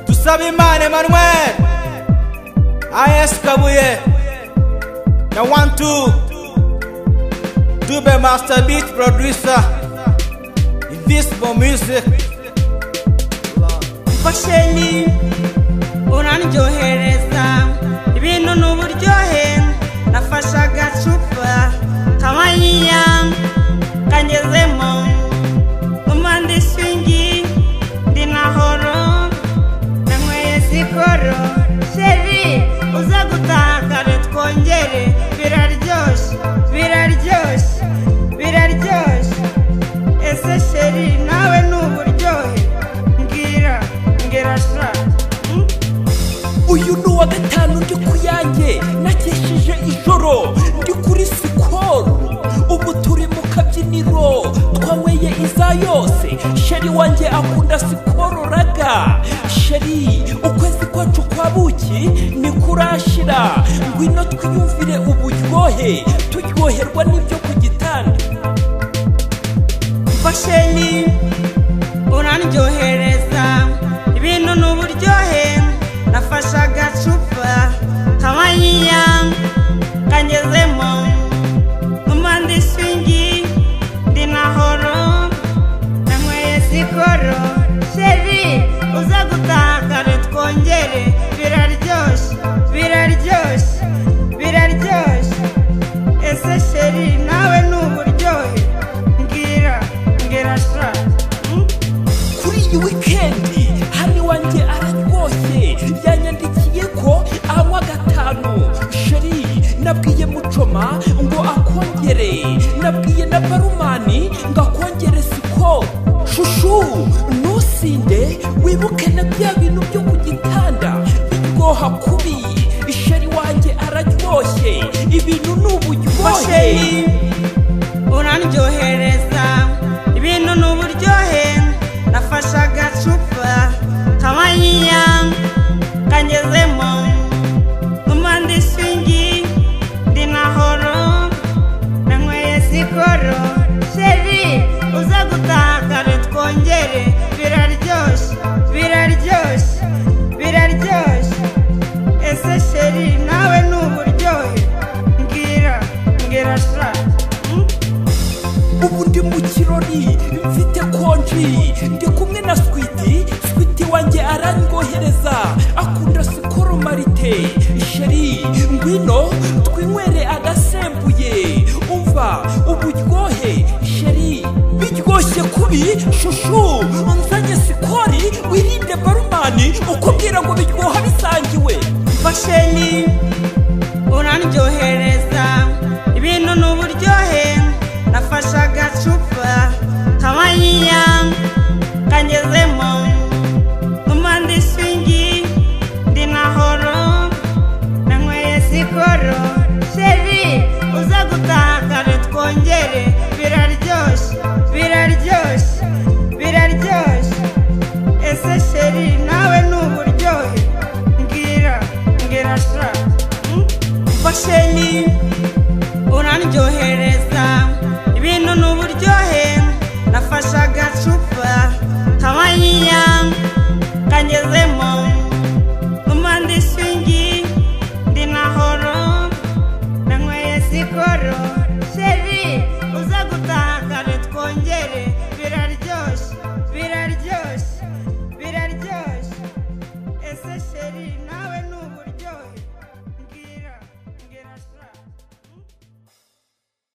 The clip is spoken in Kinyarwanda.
ndasaba imana emanuel as kabuye na one two dube master beat producer invisible music kosheni uranryohereza ibintu ni uburyohe nafashe agacupa kamaniya kangezemo umwanda ishingi ndi horo nanyweye sikoro sheri uze gutaha kare twongere biraryoshye biraryoshye biraryoshye ese sheri nawe ni uburyohe mbwira mbwira sha hmm? uyu ni uwa gatanu ndi ku yanjye nakesheje ijoro ndi kuri sikoro ubu turi mu kabyiniro twanyweye iza yose sheri wanjye akunda sikoro raga sheri ukwezi kwacu kwa buki ni kurashira ngwino twiyumvire uburyohe turyoherwa n'ibyo ku gitanda kosheni uranryohereza ibintu ni uburyohe nafashe agacupa kamaniya kangezemo umwanda ishingi ndi horo nanyweye sikoro sheri uze gutaha kare twongere biraryoshye biraryoshye biraryoshye ese sheri nawe ni uburyohe mbwira mbwira sha hmm? kuri iyi wikendi hano iwanjye araryoshye yanyandikiye ko anywa gatanu sheri nabwiye mucoma ngo akongere nabwiye na barumani ngo akongere siko shushu ntusinde wibuke na bya bintu byo ku gitanda biryoha kubi isheri wanjye araryoshye ibintu ni uburyohe kosheri uranryohereza ibintu ni uburyohe nafashe agacupa kamaniya kangezemo umwanda ishingi ndi horo nanyweye sikoro sheri uze gutaha kare twongere biraryoshye biraryoshye biraryoshye ese sheri nawe ni uburyohe mbwira mbwira sha hmm? ubu ndi mu kirori mfite konji ndi kumwe na switi switi wanjye aranyohereza akunda sikoro marite sheri ngwino twinywere agasembuye umva uburyohe sheri biryoshye kubi shushu nzanye sikori wirinde barumani ukubwira ngo biryoha bisangiwe kosheni uranryohereza ibintu ni uburyohe nafashe agacupa kamaniya kangezemo umwanda ishingi ndi horo nanyweye sikoro sheri uze gutaha kare twongere biraryoshye biraryoshye biraryoshye ese sheri nawe ni uburyohe mbwira mbwira sha hmm? kosheni uranryohereza ibintu ni uburyohe nafashe agacupa kamaniya kangeze